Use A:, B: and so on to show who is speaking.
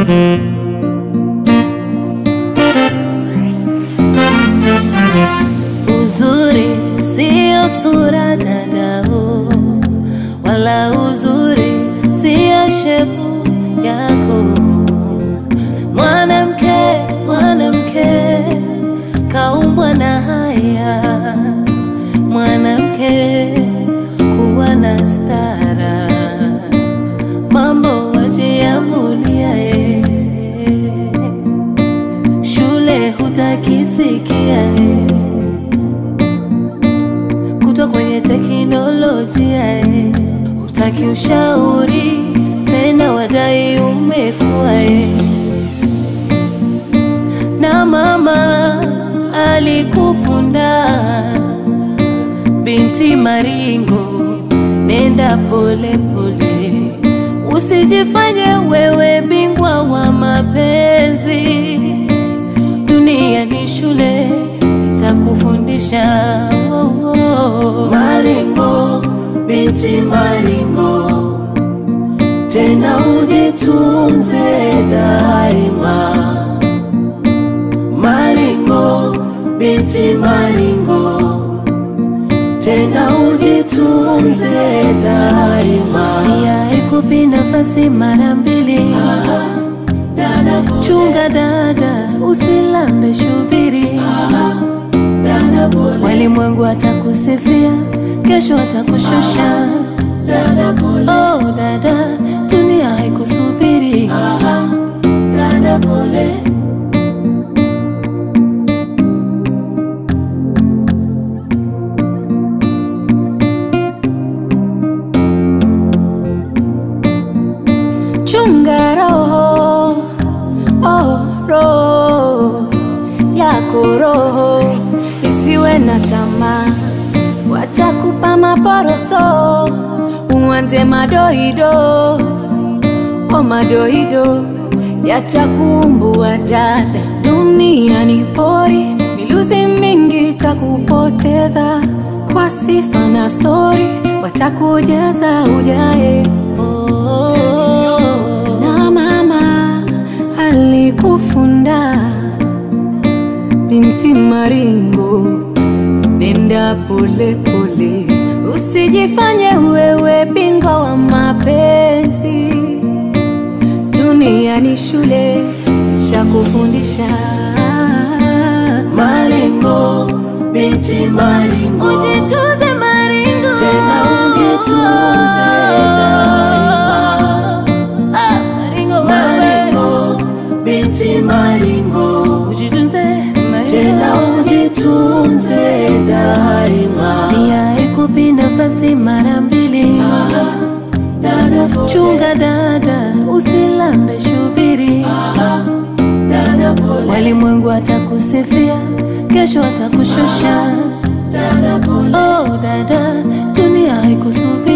A: Uzuri sio sura dadao, wala uzuri sio shepu yako. Mwanamke, mwanamke kaumbwa na haya, mwanamke kuwa na stara, mambo wajiamulia ye, shule hutakisikia ye kutwa kwenye teknolojia eh, hutaki ushauri tena, wadai umekuwa eh. Na mama alikufunda binti Maringo, nenda pole pole, usijifanye wewe bingwa wa mapenzi. Dunia ni shule itakufundisha oh, oh.
B: Maringo, binti Maringo, tena ujitunze daima. Maringo, binti Maringo, tena ujitunze daima.
A: Pia ikupi nafasi mara mbili,
B: Dada pole,
A: chunga dada, usilambe shubiri.
B: dada pole,
A: Walimwengu atakusifia, kesho atakushusha.
B: dada pole,
A: Oh dada, dunia haikusubiri.
B: dada pole.
A: Chunga roho, oh roho yako roho isiwe na tamaa, watakupa maporoso, uanze madoido, oh madoido yatakumbua dada. Dunia ni pori, miluzi mingi takupoteza kwa sifa na stori, watakujaza ujae oh, na mama alikufunda binti Maringo, nenda pole pole, usijifanye wewe bingwa wa mapenzi. Dunia ni shule itakufundisha.
B: Maringo, binti Maringo,
A: Ujitunze Maringo,
B: Tena ujitunze daima.
A: Ah, Maringo, wewe.
B: Maringo, binti Maringo,
A: Ujitunze
B: tena
A: Maringo.
B: ujitunze daima.
A: Pia ikupi nafasi mara mbili,
B: Dada pole,
A: chunga dada, usilambe shubiri.
B: dada pole,
A: Walimwengu atakusifia, kesho atakushusha.
B: dada pole.
A: Oh dada, dunia haikusubiri.